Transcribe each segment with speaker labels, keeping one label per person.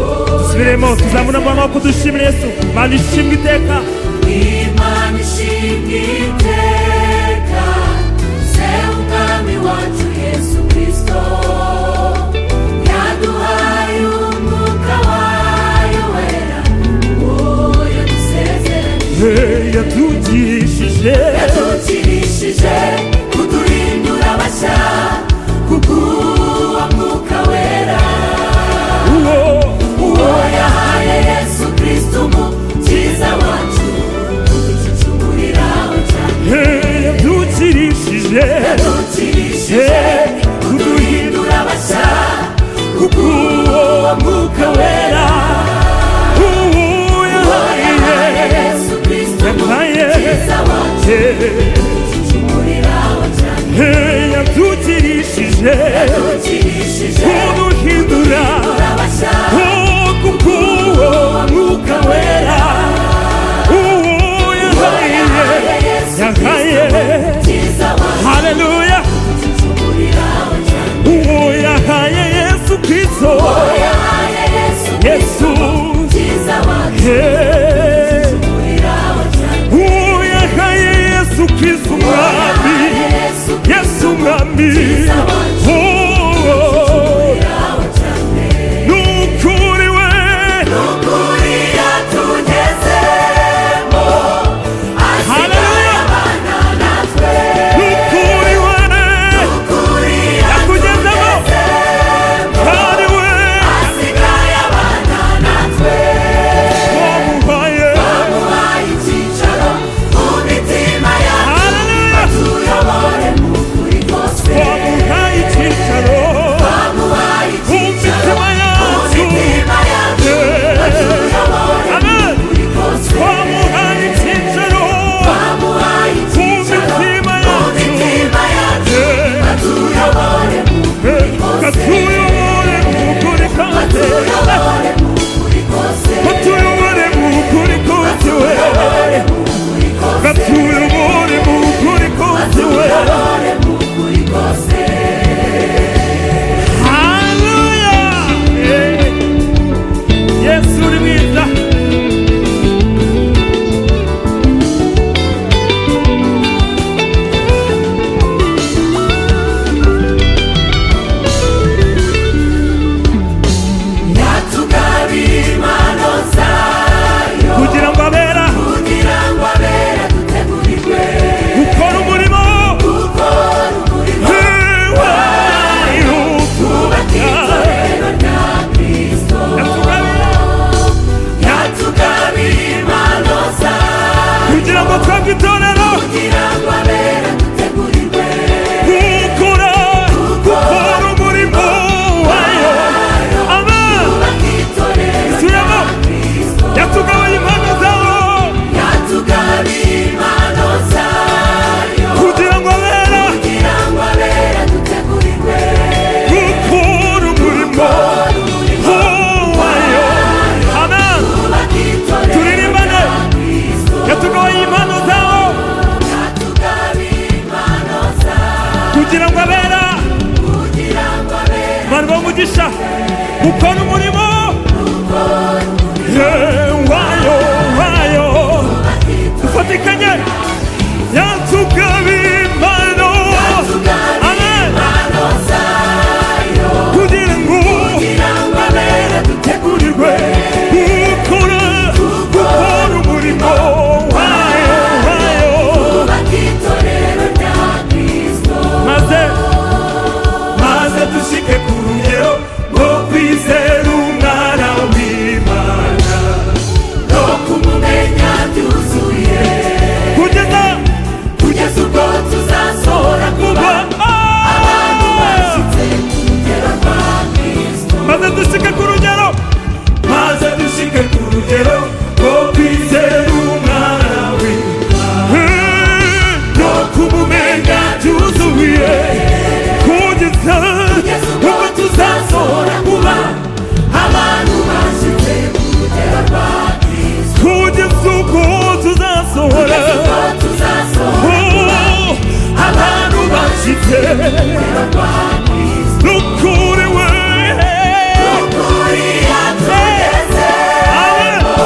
Speaker 1: dushimuremo tuzamura amaboko dushimire yesu mana ishimwe iteka
Speaker 2: Imana ishinga iteka se umwami wacu yesu kirisito yaduhaye umwuka wayo wera uwo yadusezeranye
Speaker 1: Hey, yatugishije
Speaker 2: yadukirishije kuturindura abashya kubw'uwo mwuka wera
Speaker 1: uwo
Speaker 2: uwo yahaye yesu kirisito umukiza wacu tuducicumurira cyane
Speaker 1: hey, yatugirishije
Speaker 2: yadukirishije kuduhindura abashya
Speaker 1: kubw'uwo mwuka wera uwo
Speaker 2: uwo yahaye
Speaker 1: yahaye
Speaker 2: yesu kirisito
Speaker 1: Yampaye.
Speaker 2: umukiza wacu tuducicumurira cyane
Speaker 1: Hey, yatugirishije
Speaker 2: yadukirishije
Speaker 1: kuduhindura
Speaker 2: abashya
Speaker 1: oh, kubw'uwo mwuka wera uwo yahaye
Speaker 2: yahaye yesu
Speaker 1: yahaye
Speaker 2: umukiza wacu
Speaker 1: haleluya
Speaker 2: tuducicumurira cyane
Speaker 1: uwo yahaye yesu kristo
Speaker 2: uwo yahaye yesu
Speaker 1: yesu
Speaker 2: umukiza wacu
Speaker 1: Hey.
Speaker 2: Yesu
Speaker 1: uwo yahaye yesu kristo umwami yesu umwami Oh, ni ukuri we
Speaker 2: ukuri yatugezemo asigaye
Speaker 1: Hallelujah.
Speaker 2: abana natwe
Speaker 1: ni ukuri we
Speaker 2: ukuri
Speaker 1: yakugezemo
Speaker 2: yatugezemo
Speaker 1: kandi we
Speaker 2: asigaye abana natwe
Speaker 1: wamuhaye
Speaker 2: bamuhaye icyicaro mu mitima yacu
Speaker 1: Hallelujah.
Speaker 2: batuyobore mu kuri kose
Speaker 1: wamuhaye icyicaro
Speaker 2: bamuhaye
Speaker 1: mu
Speaker 2: icyicaro
Speaker 1: mitima
Speaker 2: mu
Speaker 1: yacu
Speaker 2: mitima yacu batuyobore
Speaker 1: Amen.
Speaker 2: mu kuri kose
Speaker 1: wamuhaye icyicaro
Speaker 2: bamuhaye
Speaker 1: mu
Speaker 2: icyicaro
Speaker 1: mitima
Speaker 2: mu
Speaker 1: yacu
Speaker 2: mitima yacu batuyobore mu kuri kose
Speaker 1: katuyobore mu kuri
Speaker 2: batuyobore mu kuri kose batuyobore mu kuri kose
Speaker 1: kose katuyobore mu kuri kose we katuyobore mu kuri kose we
Speaker 2: batuyobore mu kuri kose
Speaker 1: haleluya Eh, yesu uri mwiza
Speaker 2: yatugabiye impano zayo
Speaker 1: kugira ngo abera
Speaker 2: kugira ngo abera dutegurirwe
Speaker 1: gukora umurimo
Speaker 2: gukora umurimo
Speaker 1: wayo
Speaker 2: twubake itorero rya kristo
Speaker 1: yatugabira
Speaker 2: yatugabiye impano zayo
Speaker 1: kugira ngo twebwe itorero
Speaker 2: kugira ngo abera dutegurirwe
Speaker 1: gukora gukora umurimo wayo amen
Speaker 2: twubake itorero rya
Speaker 1: Siyama.
Speaker 2: kristo
Speaker 1: yatugaye impano zawo
Speaker 2: yatugabiye impano zayo
Speaker 1: kugira ngo abera
Speaker 2: kugira ngo abera dutegurirwe
Speaker 1: gukora umurimo wayo amen
Speaker 2: twubake itorero
Speaker 1: turirimbane
Speaker 2: rya kristo
Speaker 1: yatugaye impano zawo
Speaker 2: yatugabiye impano zayo
Speaker 1: kugira ngo abera
Speaker 2: kugira ngo abera
Speaker 1: abantu bamugisha gukora umurimo Eh, wayo wayo ufatikanye yatugabiye impano amen
Speaker 2: impano zayo
Speaker 1: kugira ngo
Speaker 2: kugira ngo abera
Speaker 1: tegurirwe gukora gukora umurimo wayo wayo
Speaker 2: twubake itorero rya kristo
Speaker 1: maze maze dushike ku rugero rwo kwizera umwana w'imana
Speaker 2: no kumumenya byuzuye
Speaker 1: kugeza
Speaker 2: kugeza ubwo tuzasohora kuba
Speaker 1: kuba
Speaker 2: abantu bashyitse ku rugero rwa kristo
Speaker 1: maze dushike ku rugero maze dushike ku rugero rwo kwizera umwana w'imana no kumumenya byuzuye kugeza
Speaker 2: kugeza ubwo
Speaker 1: ubwo
Speaker 2: tuzasohora
Speaker 1: tuzasohora
Speaker 2: kuba abantu bashyitse ku rugero rwa kristo
Speaker 1: kugeza ubwo tuzasohora
Speaker 2: kugeza ubwo tuzasohora kuba
Speaker 1: Oh,
Speaker 2: abantu bashyitse
Speaker 1: abashyize
Speaker 2: rwa kristo
Speaker 1: rukuriwe
Speaker 2: Ukuri yatugezemo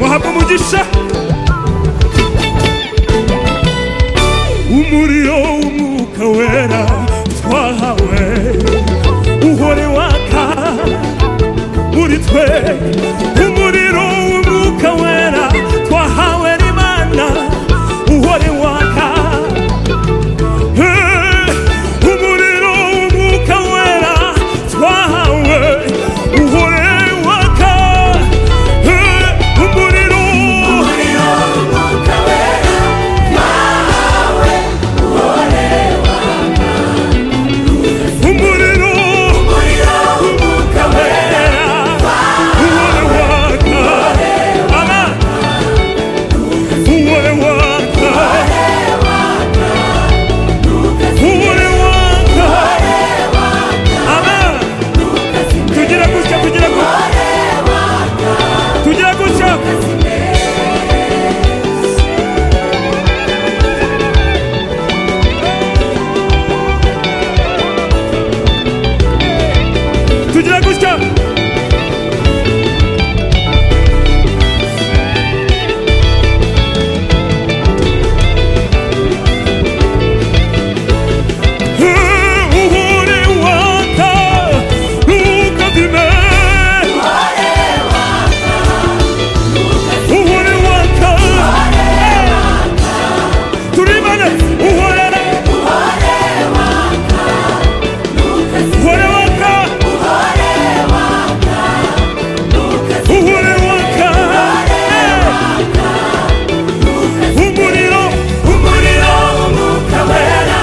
Speaker 1: muhabwe umugisha umuriro w'umwuka wera twahawe uhore waka muri twe umuriro w'umwuka wera twahawe n'imana uhore waka umuriro w'umwuka wera twahawe uhore waka umuriro umuriro w'umwuka wera uhore waka ama uhore waka uhore waka ama tugira gutya tugira gutya tugira gutya tugira gutya uhore waka ntukavime uhore waka turibane uhorere uhore waka uhore waka umuriro umuriro umwuka wera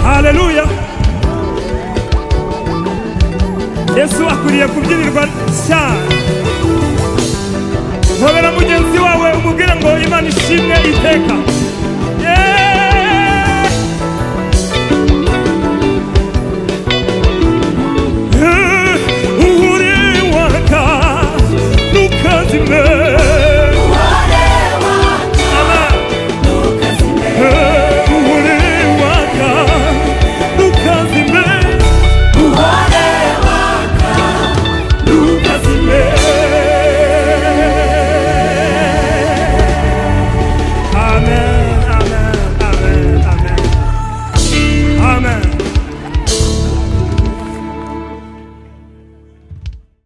Speaker 1: haleluya yesu akwiriye kubyinirwa cyane ntobera mugenzi wawe umubwire ngo imana ishimwe iteka